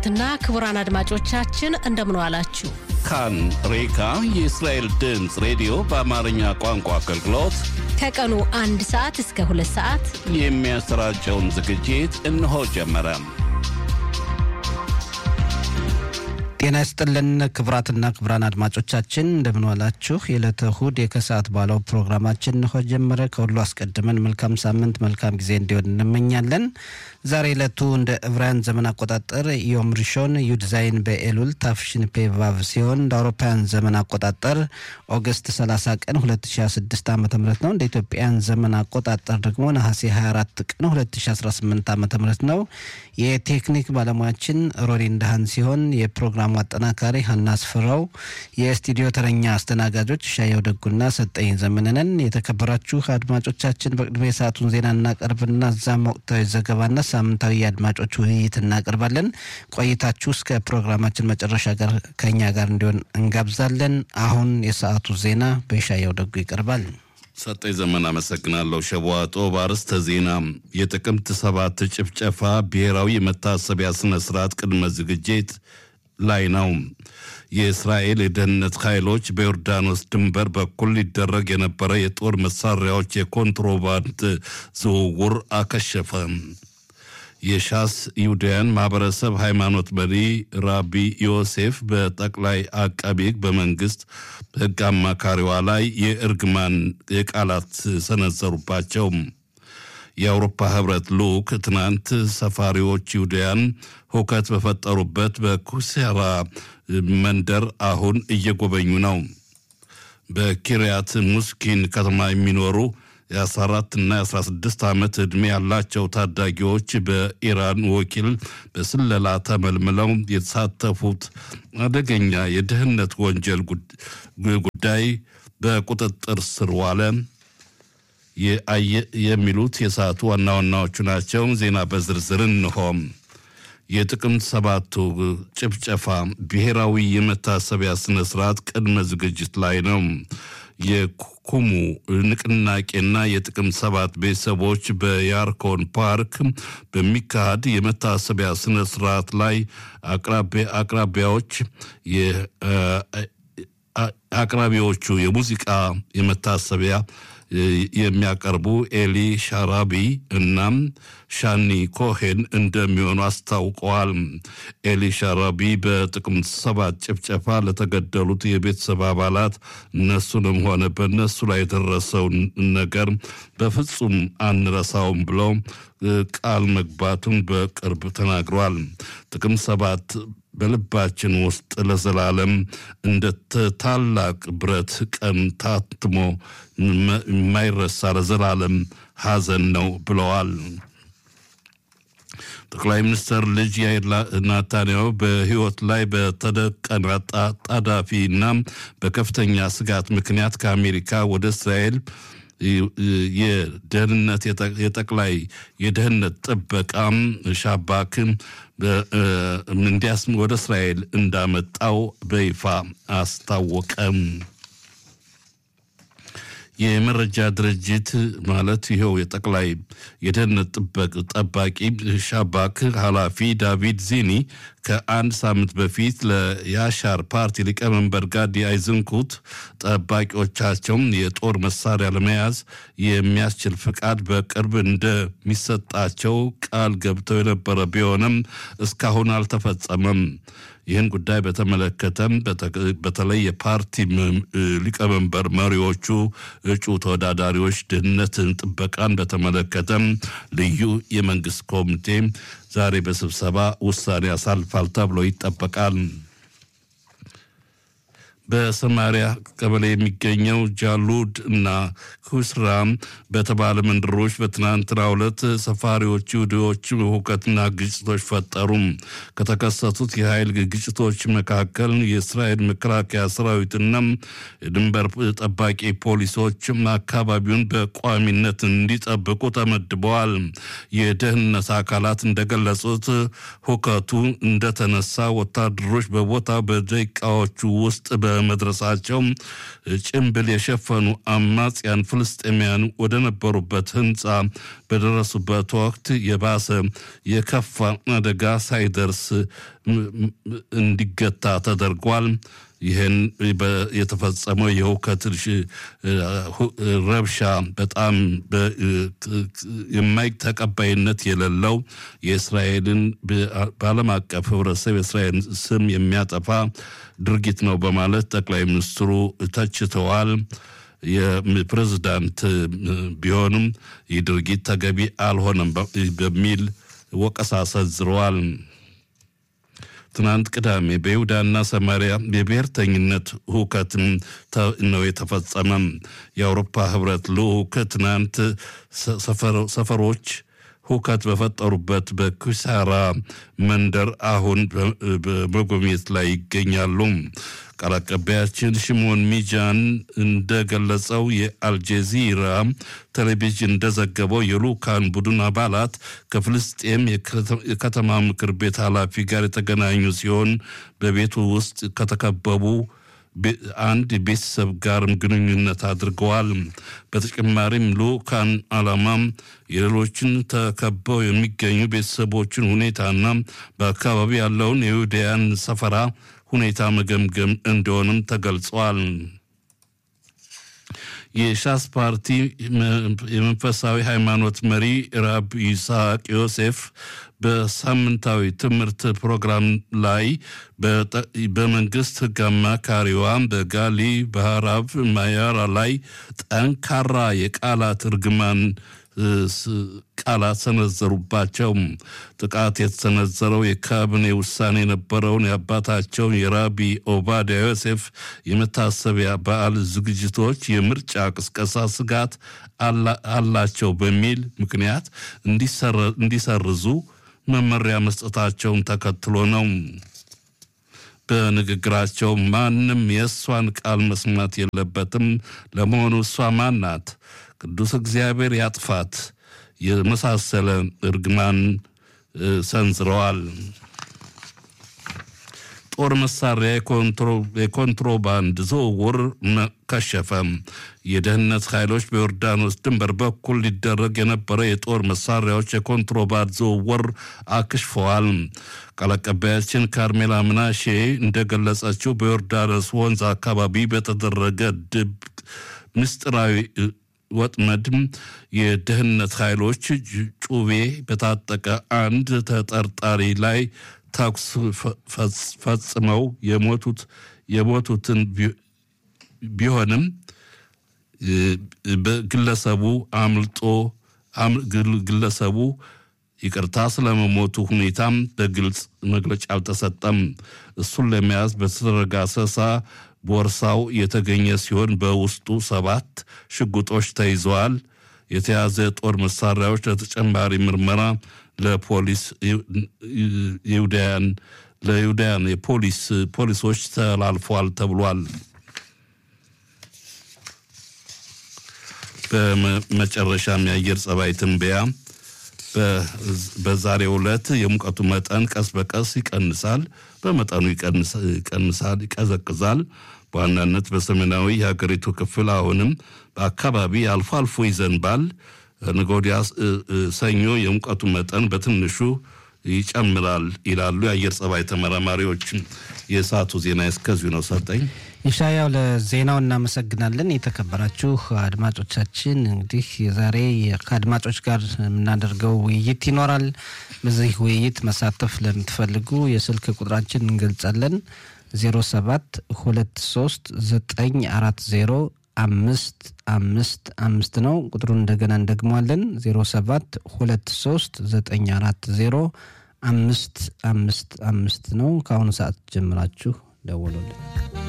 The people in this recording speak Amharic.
ክቡራትና ክቡራን አድማጮቻችን እንደምን ዋላችሁ። ካን ሬካ የእስራኤል ድምፅ ሬዲዮ በአማርኛ ቋንቋ አገልግሎት ከቀኑ አንድ ሰዓት እስከ ሁለት ሰዓት የሚያሰራጨውን ዝግጅት እነሆ ጀመረ። ጤና ይስጥልን ክቡራትና ክቡራን አድማጮቻችን እንደምንዋላችሁ። የዕለተ እሁድ የከሰዓት ባለው ፕሮግራማችን እንሆ ጀመረ። ከሁሉ አስቀድመን መልካም ሳምንት መልካም ጊዜ እንዲሆን እንመኛለን። ዛሬ ዕለቱ እንደ ዕብራውያን ዘመን አቆጣጠር ዮም ሪሾን ዩድዛይን በኤሉል ታፍሽን ፔቫቭ ሲሆን እንደ አውሮፓውያን ዘመን አቆጣጠር ኦገስት 30 ቀን 2026 ዓ ም ነው። እንደ ኢትዮጵያን ዘመን አቆጣጠር ደግሞ ነሐሴ 24 ቀን 2018 ዓ ም ነው። የቴክኒክ ባለሙያችን ሮሪ እንዳሃን ሲሆን የፕሮግራሙ አጠናካሪ ሀና አስፍራው፣ የስቱዲዮ ተረኛ አስተናጋጆች ሻየው ደጉና ሰጠኝ ዘመንነን። የተከበራችሁ አድማጮቻችን በቅድሚያ የሰዓቱን ዜና እናቀርብና እዛም ወቅታዊ ዘገባና ሳምንታዊ የአድማጮች ውይይት እናቀርባለን። ቆይታችሁ እስከ ፕሮግራማችን መጨረሻ ጋር ከኛ ጋር እንዲሆን እንጋብዛለን። አሁን የሰዓቱ ዜና በሻየው ደጉ ይቀርባል። ሰጠኝ ዘመን አመሰግናለሁ። ሸቧጦ በአርዕስተ ዜና የጥቅምት ሰባት ጭፍጨፋ ብሔራዊ የመታሰቢያ ስነ ስርዓት ቅድመ ዝግጅት ላይ ነው። የእስራኤል የደህንነት ኃይሎች በዮርዳኖስ ድንበር በኩል ሊደረግ የነበረ የጦር መሳሪያዎች የኮንትሮባንድ ዝውውር አከሸፈ። የሻስ ይሁዳያን ማህበረሰብ ሃይማኖት መሪ ራቢ ዮሴፍ በጠቅላይ አቃቤ ሕግ በመንግስት ሕግ አማካሪዋ ላይ የእርግማን የቃላት ሰነዘሩባቸው። የአውሮፓ ህብረት ልዑክ ትናንት ሰፋሪዎች ይሁዳያን ሁከት በፈጠሩበት በኩሴራ መንደር አሁን እየጎበኙ ነው። በኪርያት ሙስኪን ከተማ የሚኖሩ የ14 እና የ16 ዓመት ዕድሜ ያላቸው ታዳጊዎች በኢራን ወኪል በስለላ ተመልምለው የተሳተፉት አደገኛ የደህንነት ወንጀል ጉዳይ በቁጥጥር ስር ዋለ። የሚሉት የሰዓቱ ዋና ዋናዎቹ ናቸው። ዜና በዝርዝር እንሆም። የጥቅምት ሰባቱ ጭፍጨፋ ብሔራዊ የመታሰቢያ ስነ ስርዓት ቅድመ ዝግጅት ላይ ነው። የኩሙ ንቅናቄና የጥቅምት ሰባት ቤተሰቦች በያርኮን ፓርክ በሚካሄድ የመታሰቢያ ስነ ስርዓት ላይ አቅራቢያዎች አቅራቢዎቹ የሙዚቃ የመታሰቢያ የሚያቀርቡ ኤሊ ሻራቢ እናም ሻኒ ኮሄን እንደሚሆኑ አስታውቀዋል። ኤሊ ሻራቢ በጥቅምት ሰባት ጭፍጨፋ ለተገደሉት የቤተሰብ አባላት እነሱንም ሆነ በእነሱ ላይ የደረሰውን ነገር በፍጹም አንረሳውም ብለው ቃል መግባቱን በቅርብ ተናግሯል። ጥቅምት ሰባት በልባችን ውስጥ ለዘላለም እንደ ታላቅ ብረት ቀን ታትሞ የማይረሳ ለዘላለም ሐዘን ነው ብለዋል። ጠቅላይ ሚኒስትር ልጅ ያይር ናታንያሁ በሕይወት ላይ በተደቀነ ጣዳፊ እና በከፍተኛ ስጋት ምክንያት ከአሜሪካ ወደ እስራኤል የደህንነት የጠቅላይ የደህንነት ጥበቃም ሻባክ እንዲያስ ወደ እስራኤል እንዳመጣው በይፋ አስታወቀም። የመረጃ ድርጅት ማለት ይኸው የጠቅላይ የደህንነት ጥበቅ ጠባቂ ሻባክ ኃላፊ ዳቪድ ዚኒ ከአንድ ሳምንት በፊት ለያሻር ፓርቲ ሊቀመንበር ጋዲ አይዝንኩት ጠባቂዎቻቸውም የጦር መሳሪያ ለመያዝ የሚያስችል ፍቃድ በቅርብ እንደሚሰጣቸው ቃል ገብተው የነበረ ቢሆንም እስካሁን አልተፈጸመም። ይህን ጉዳይ በተመለከተም በተለይ የፓርቲ ሊቀመንበር መሪዎቹ እጩ ተወዳዳሪዎች ደህንነትን ጥበቃን በተመለከተም ልዩ የመንግስት ኮሚቴ ዛሬ በስብሰባ ውሳኔ ያሳልፋል ተብሎ ይጠበቃል። በሰማሪያ ቀበሌ የሚገኘው ጃሉድ እና ኩስራም በተባለ መንደሮች በትናንትናው ዕለት ሰፋሪዎች ይሁዲዎች ሁከትና ግጭቶች ፈጠሩ። ከተከሰቱት የኃይል ግጭቶች መካከል የእስራኤል መከላከያ ሰራዊትና የድንበር ጠባቂ ፖሊሶች አካባቢውን በቋሚነት እንዲጠብቁ ተመድበዋል። የደህንነት አካላት እንደገለጹት ሁከቱ እንደተነሳ ወታደሮች በቦታው በደቂቃዎቹ ውስጥ በመድረሳቸው ጭንብል የሸፈኑ አማጽያን ፍልስጤማያን ወደ ነበሩበት ህንፃ በደረሱበት ወቅት የባሰ የከፋ አደጋ ሳይደርስ እንዲገታ ተደርጓል። ይህን የተፈጸመው የሁከት ረብሻ በጣም የማይ ተቀባይነት የሌለው የእስራኤልን በዓለም አቀፍ ሕብረተሰብ የእስራኤል ስም የሚያጠፋ ድርጊት ነው በማለት ጠቅላይ ሚኒስትሩ ተችተዋል። የፕሬዝዳንት ቢሆንም ይህ ድርጊት ተገቢ አልሆነም በሚል ወቀሳ ሰንዝረዋል። ትናንት ቅዳሜ በይሁዳና ሰማሪያ የብሔርተኝነት ሁከት ነው የተፈጸመም። የአውሮፓ ህብረት ልዑክ ትናንት ሰፈሮች ሁከት በፈጠሩበት በኩሳራ መንደር አሁን በመጎብኘት ላይ ይገኛሉ። ቃል አቀባያችን ሽሞን ሚጃን እንደገለጸው የአልጀዚራ ቴሌቪዥን እንደዘገበው የልኡካን ቡድን አባላት ከፍልስጤም የከተማ ምክር ቤት ኃላፊ ጋር የተገናኙ ሲሆን በቤቱ ውስጥ ከተከበቡ አንድ ቤተሰብ ጋርም ግንኙነት አድርገዋል። በተጨማሪም ልኡካን ዓላማም የሌሎችን ተከበው የሚገኙ ቤተሰቦችን ሁኔታና በአካባቢ ያለውን የይሁዳያን ሰፈራ ሁኔታ መገምገም እንደሆንም ተገልጿል። የሻስ ፓርቲ የመንፈሳዊ ሃይማኖት መሪ ራብ ይስሐቅ ዮሴፍ በሳምንታዊ ትምህርት ፕሮግራም ላይ በመንግስት ሕግ አማካሪዋ በጋሊ ባህራብ ማያራ ላይ ጠንካራ የቃላት እርግማን ቃላት ሰነዘሩባቸው። ጥቃት የተሰነዘረው የካቢኔ ውሳኔ የነበረውን የአባታቸውን የራቢ ኦባዲያ ዮሴፍ የመታሰቢያ በዓል ዝግጅቶች የምርጫ ቅስቀሳ ስጋት አላቸው በሚል ምክንያት እንዲሰርዙ መመሪያ መስጠታቸውን ተከትሎ ነው። በንግግራቸው ማንም የእሷን ቃል መስማት የለበትም፣ ለመሆኑ እሷ ማን ናት? ቅዱስ እግዚአብሔር ያጥፋት የመሳሰለ እርግማን ሰንዝረዋል። ጦር መሳሪያ የኮንትሮባንድ ዝውውር ከሸፈ። የደህንነት ኃይሎች በዮርዳኖስ ድንበር በኩል ሊደረግ የነበረ የጦር መሳሪያዎች የኮንትሮባንድ ዝውውር አክሽፈዋል። ቃል አቀባያችን ካርሜላ ምናሼ እንደገለጸችው በዮርዳኖስ ወንዝ አካባቢ በተደረገ ድብቅ ምስጢራዊ ወጥመድ የደህንነት ኃይሎች ጩቤ በታጠቀ አንድ ተጠርጣሪ ላይ ተኩስ ፈጽመው የሞቱት የሞቱትን ቢሆንም በግለሰቡ አምልጦ ግለሰቡ ይቅርታ ስለመሞቱ ሁኔታም በግልጽ መግለጫ አልተሰጠም። እሱን ለመያዝ በተደረገ አሰሳ ቦርሳው የተገኘ ሲሆን በውስጡ ሰባት ሽጉጦች ተይዘዋል። የተያዘ የጦር መሳሪያዎች ለተጨማሪ ምርመራ ለፖሊስ ይሁዳያን ለይሁዳያን የፖሊስ ፖሊሶች ተላልፏል ተብሏል። በመጨረሻም የአየር ጸባይ ትንበያ በዛሬው ዕለት የሙቀቱ መጠን ቀስ በቀስ ይቀንሳል፣ በመጠኑ ይቀንሳል፣ ይቀዘቅዛል። በዋናነት በሰሜናዊ የሀገሪቱ ክፍል አሁንም በአካባቢ አልፎ አልፎ ይዘንባል። ነገ ወዲያ ሰኞ የሙቀቱ መጠን በትንሹ ይጨምራል ይላሉ የአየር ጸባይ ተመራማሪዎች። የሰዓቱ ዜና እስከዚሁ ነው። ሰጠኝ ይሻያው ለዜናው እናመሰግናለን። የተከበራችሁ አድማጮቻችን እንግዲህ የዛሬ ከአድማጮች ጋር የምናደርገው ውይይት ይኖራል። በዚህ ውይይት መሳተፍ ለምትፈልጉ የስልክ ቁጥራችን እንገልጻለን 07 23 940 አምስት አምስት አምስት ነው። ቁጥሩን እንደገና እንደግሟለን 07 23 940 አምስት አምስት አምስት ነው። ከአሁኑ ሰዓት ጀምራችሁ ደውሉልን።